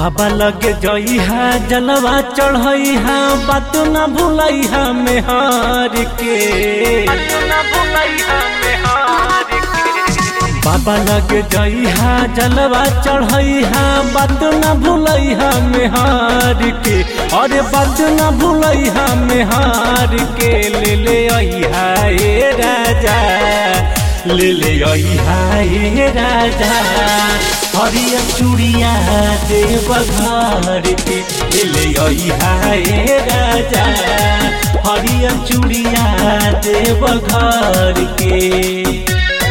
बाबा लगे जइहा जलवा चढ़इहा बात न भूलइहा मेहर के बाबा लगे जइहा जलवा चढ़इहा बात न भूलइहा मेहर के अरे बात न भूलइहा मेहर के ले ले अइहा ए राजा ले ले अइहा ए राजा हरिया चूड़िया देव घर के ले ले अइहा ए राजा हरिया चूड़िया देव घर के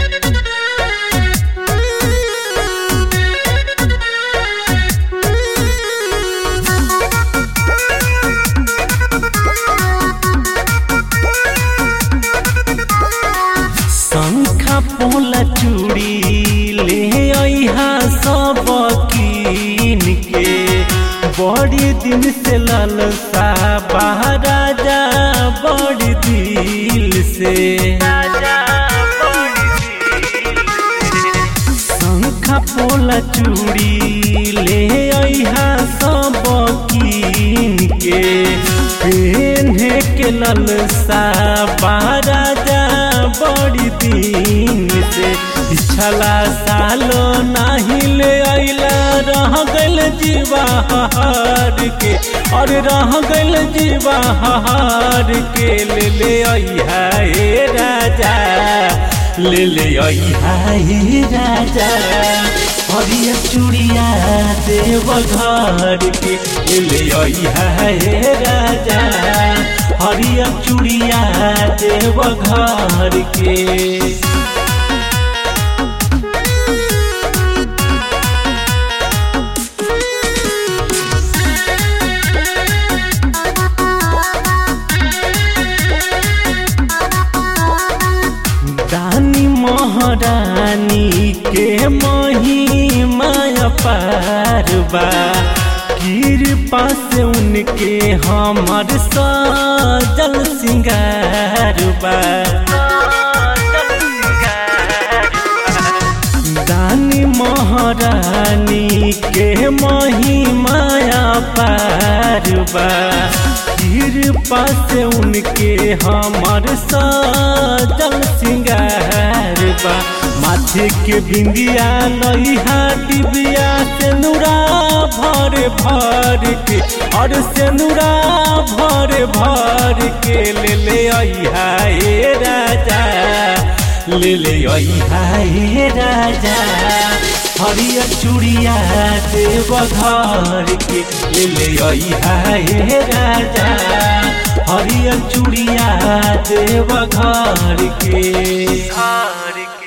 शंखा पोला चूड़ी ले अइहा सब कीन के बड़ी दिन से ललसा राजा बड़ी दिल से शंखा पोला चूड़ी ले अइहा सब कीन के पेन्हे के ललसा राजा बड़ी दिन से पिछला सालो नाही ले अइला रह गइल जीवा हार के और रह गइल जीवा हार के ले ले अइहा ए राजा ले ले अइहा ए राजा हरिया चूड़िया देव घर के ले ले अइहा ए राजा हरिया चूड़िया देव घर के दानी महारानी के मही माया पारबा कृपा से उनके हमर सजल सिंगारबा दानी महारानी के मही माया पारबा कृपा से उनके हमर सजल सिंगारबा माथे के बिंदिया लइहा डिबिया से नूरा भर भर के और से नूरा भर भर के ले ले अइहा ए राजा ले ले अइहा ए राजा हरिया चूड़िया देव घर के ले ले अइहा ए राजा हरिया चूड़िया देव घर के घर